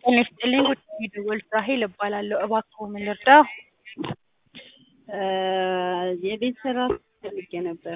ጤና ይስጥልኝ ጉዳይ የደወሉት ራሔል እባላለሁ። እባክዎ ምን ልርዳዎ? የቤት ስራ ፈልጌ ነበረ።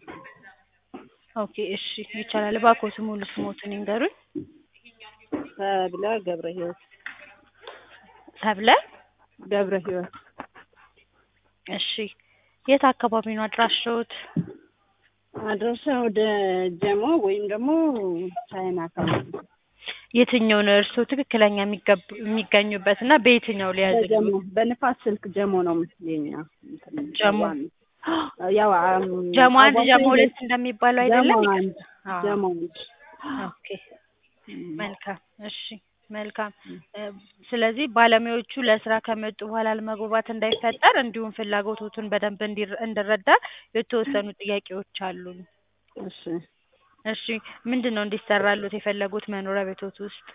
ኦኬ እሺ ይቻላል። እባክዎት ሙሉ ስምዎትን ይንገሩኝ? ሰብለ ገብረ ህይወት ሰብለ ገብረ ህይወት እሺ የት አካባቢ ነው አድራሻዎት? አድራሻ ወደ ጀሞ ወይም ደግሞ ቻይና አካባቢ የትኛው ነው እርስዎ ትክክለኛ የሚገቡ- የሚገኙበት እና በየትኛው ሊያዝልዎት? ጀሞ በንፋስ ስልክ ጀሞ ነው የኛ እንትን ጀሞ ያው አም- ጀሞ አንድ አዋሳ ጀሞ ሄደ- ሁለት እንደሚባለው አይደለም? ጀሞ አንድ አዎ። ጀሞ አንድ ኦኬ መልካም እሺ መልካም እ ስለዚህ ባለሙያዎቹ ለስራ ከመጡ በኋላ አለመግባባት እንዳይፈጠር እንዲሁም ፍላጎቶቱን በደንብ እንዲረ- እንድረዳ የተወሰኑ ጥያቄዎች አሉኝ። እሺ እሺ ምንድን ነው እንዲሰራልዎት የፈለጉት መኖሪያ ቤትዎት ውስጥ?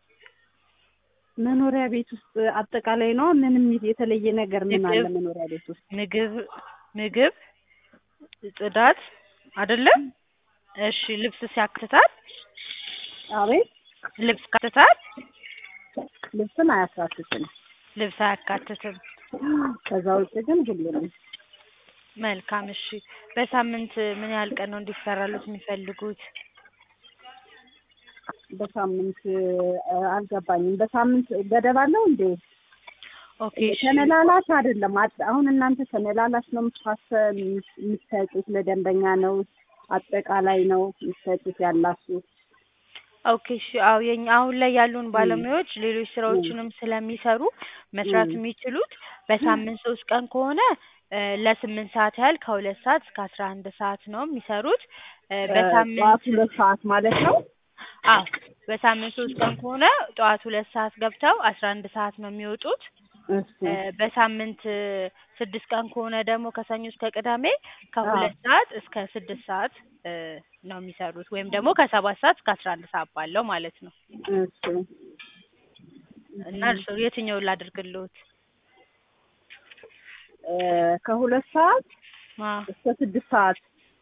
መኖሪያ ቤት ውስጥ አጠቃላይ ነው ምንም የተለየ ነገር ምን አለ ምግብ- መኖሪያ ቤት ውስጥ ምግብ ምግብ ጽዳት አይደለም? እሺ ልብስስ ያካትታል? አቤት ልብስ ያካትታል? ልብስን አያሳትትም ልብስ አያካትትም። ከዛ ውጭ ግን ሁሉንም መልካም እሺ በሳምንት ምን ያህል ቀን ነው እንዲሰራልዎት የሚፈልጉት? በሳምንት እ አልገባኝም በሳምንት ገደብ አለው እንዴ ኦኬ እሺ ተመላላሽ አይደለም አጥ- አሁን እናንተ ተመላላሽ ነው የምታሰ የምትሰጡት ለደንበኛ ነው አጠቃላይ ነው የምትሰጡት ያላችሁ ኦኬ እሺ አዎ የኛ አሁን ላይ ያሉን ባለሙያዎች ሌሎች ስራዎችንም ስለሚሰሩ መስራት ም። የሚችሉት በሳምንት ሶስት ቀን ከሆነ እ ለስምንት ሰዓት ያህል ከሁለት ሰዓት እስከ አስራ አንድ ሰዓት ነው የሚሰሩት እ ጠዋት በሳምንት ሁለት ሰዓት ማለት ነው አዎ በሳምንት ሶስት ቀን ከሆነ ጠዋት ሁለት ሰዓት ገብተው አስራ አንድ ሰዓት ነው የሚወጡት እሺ እ በሳምንት ስድስት ቀን ከሆነ ደግሞ ከሰኞ እስከ ቅዳሜ ከሁለት ሰዓት እስከ ስድስት ሰዓት እ ነው የሚሰሩት ወይም ደግሞ ከሰባት ሰዓት እስከ አስራ አንድ ሰዓት ባለው ማለት ነው። እሺ እና እርስዎ የትኛውን ላድርግልዎት? እ ከሁለት ሰዓት አዎ እስከ ስድስት ሰዓት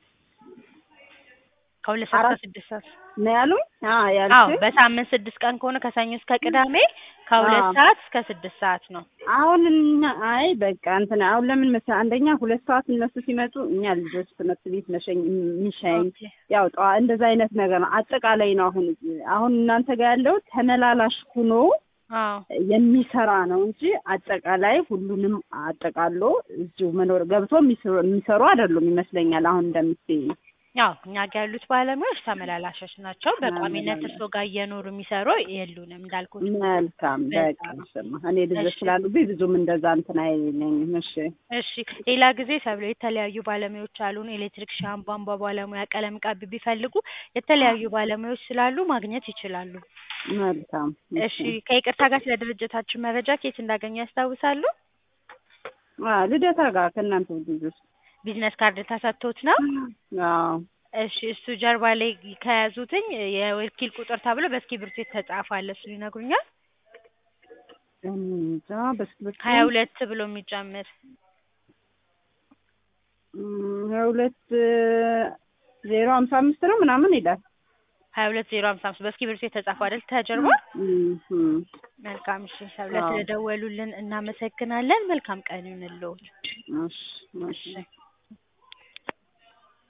ከሁለት ሰዓት እስከ አራት ስድስት ሰዓት ነው ያሉኝ አዎ አዎ ያልኩኝ በሳምንት ስድስት ቀን ከሆነ ከሰኞ እስከ ቅዳሜ ከሁለት አዎ። ሰዓት እስከ ስድስት ሰዓት ነው። አሁን እኛ አይ በቃ እንትን አሁን ለምን መሰለህ አንደኛ ሁለት ሰዓት እነሱ ሲመጡ እኛ ልጆች ትምህርት ቤት መሸኝ የሚሸኝ ኦኬ ያው ጠዋ እንደዛ አይነት ነገር ነው አጠቃላይ ነው አሁን አሁን እናንተ ጋር ያለው ተመላላሽ ሁኖ አዎ የሚሰራ ነው እንጂ አጠቃላይ ሁሉንም አጠቃሎ እዚሁ መኖር ገብቶ የሚሰሩ የሚሰሩ አይደሉም ይመስለኛል አሁን እንደምትይኝ ያው እኛ ጋር ያሉት ባለሙያዎች ተመላላሾች ናቸው። በቋሚነት ተመላላሽ። እርስዎ ጋር እየኖሩ የሚሰሩ የሉንም እንዳልኩት። መልካም በቃ በጣም። ስማ እኔ ልጆች እሺ። ስላሉብኝ ብዙም እንደዛ እንትን አይለኝም እሺ እሺ ሌላ ጊዜ ሰብለ የተለያዩ ባለሙያዎች አሉን። ኤሌክትሪክሻን፣ ቧንቧ ባለሙያ፣ ቀለም ቀቢ ቢፈልጉ የተለያዩ ባለሙያዎች ስላሉ ማግኘት ይችላሉ። መልካም እሺ ከይቅርታ ጋር ስለ ድርጅታችን መረጃ ከየት እንዳገኙ ያስታውሳሉ? አዎ ልደታ ጋር ከእናንተ ልጆች ቢዝነስ ካርድ ተሰጥቶት ነው? አዎ እሺ እሱ ጀርባ ላይ ከያዙትኝ የወኪል ቁጥር ተብሎ በእስክሪብቶ የተጻፈ አለ። እሱን ይነግሩኛል? እንጃ በስክሪፕት ሀያ ሁለት ብሎ የሚጀምር እም፣ ሀያ ሁለት ዜሮ ሀምሳ አምስት ነው ምናምን ይላል ሀያ ሁለት ዜሮ ሀምሳ አምስት በእስክሪብቶ የተጻፈ አይደል ተጀርባ? እም፣ እም። መልካም እሺ ሰብለ አዎ። ስለደወሉልን እናመሰግናለን። መልካም ቀን ይሁንልዎት። እሺ እሺ እሺ